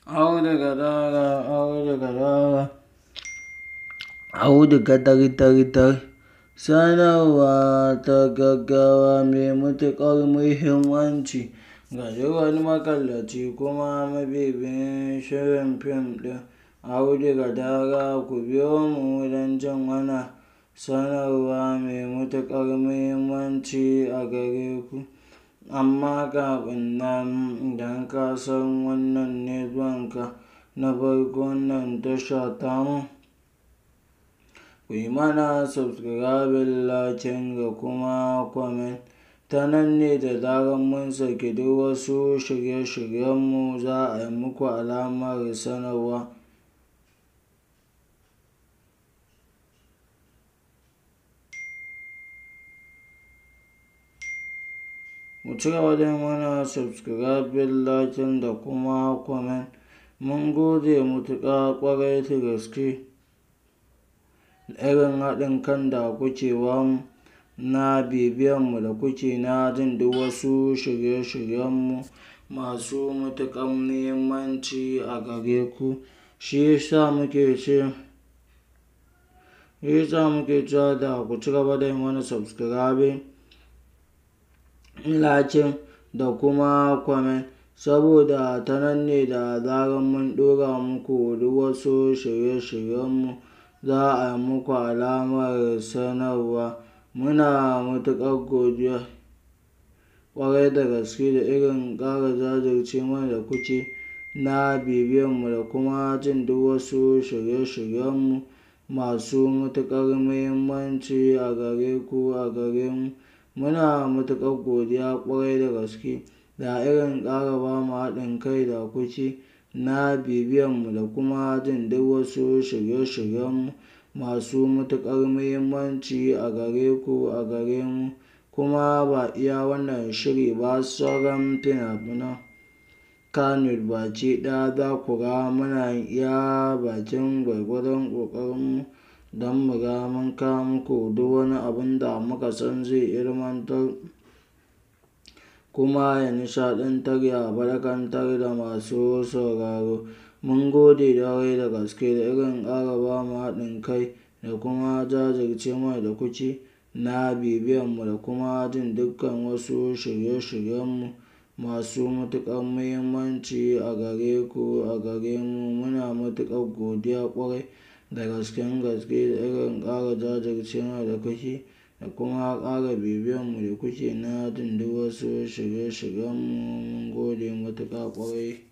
auduga dara auduga dara auduga dar-dar-dar sanarwa ta gaggawa mai matuƙar muhimmanci ga duk wani makallaci kuma mabibiyin shirin fim ɗin auduga dara ku biyo mu don jin wannan sanarwa mai matuƙar muhimmanci a gare ku amma kafin nan idan ka san wannan ne zuwanka na farko wannan tasha tamu ku yi mana subscribing lakin da kuma comment ta nan ne da zarar mun saki duk wasu shirye-shiryenmu za a yi muku alamar sanarwa ku ci gaba da mana subscribing lakin da kuma comment mun gode mutuƙa ƙwarai da gaske irin haɗin kan da kuke bamu na bibiyanmu da kuke na jin duk wasu shirye-shiryenmu masu matuƙar muhimmanci a gare ku shi yasa muke ce shi yasa muke cewa da ku ci gaba da yi mana subscribing lakin da kuma comment saboda ta nan ne da zarar mun ɗora muku duk wasu shirye-shiryenmu za a yi muku alamar sanarwa muna matuƙar godiya ƙwarai da gaske da irin ƙara jajirce mana da kuke na bibiyanmu da kuma jin duk wasu shirye-shiryenmu masu matuƙar muhimmanci a gare ku a gare mu muna matuƙar godiya ƙwarai da gaske da irin ƙara ba mu haɗin kai da kuke na bibiyanmu da kuma jin duk wasu shirye-shiryenmu masu matuƙar muhimmanci a gare ku a gare mu kuma ba iya wannan shiri ba sauran fina-finan Kannywood baki ɗaya za ku ga muna iya bakin gwargwadon ƙoƙarinmu don mu ga mun kawo muku duk wani abun da muka san zai ilmantar kuma ya nishaɗantar ya barkantar da masu sauraro mun gode ƙwarai da gaske da irin ƙara ba mu haɗin kai da kuma jajirce mana da kuke na bibiyanmu da kuma jin dukkan wasu shirye-shiryenmu masu matuƙar muhimmanci a gare ku a gare mu muna matuƙar godiya ƙwarai da gasken gaske da irin ƙara jajirce mana da kuke da kuma ƙara bibiyanmu da kuke na jin duk wasu shirye-shiryenmu mun gode matuƙa ƙwarai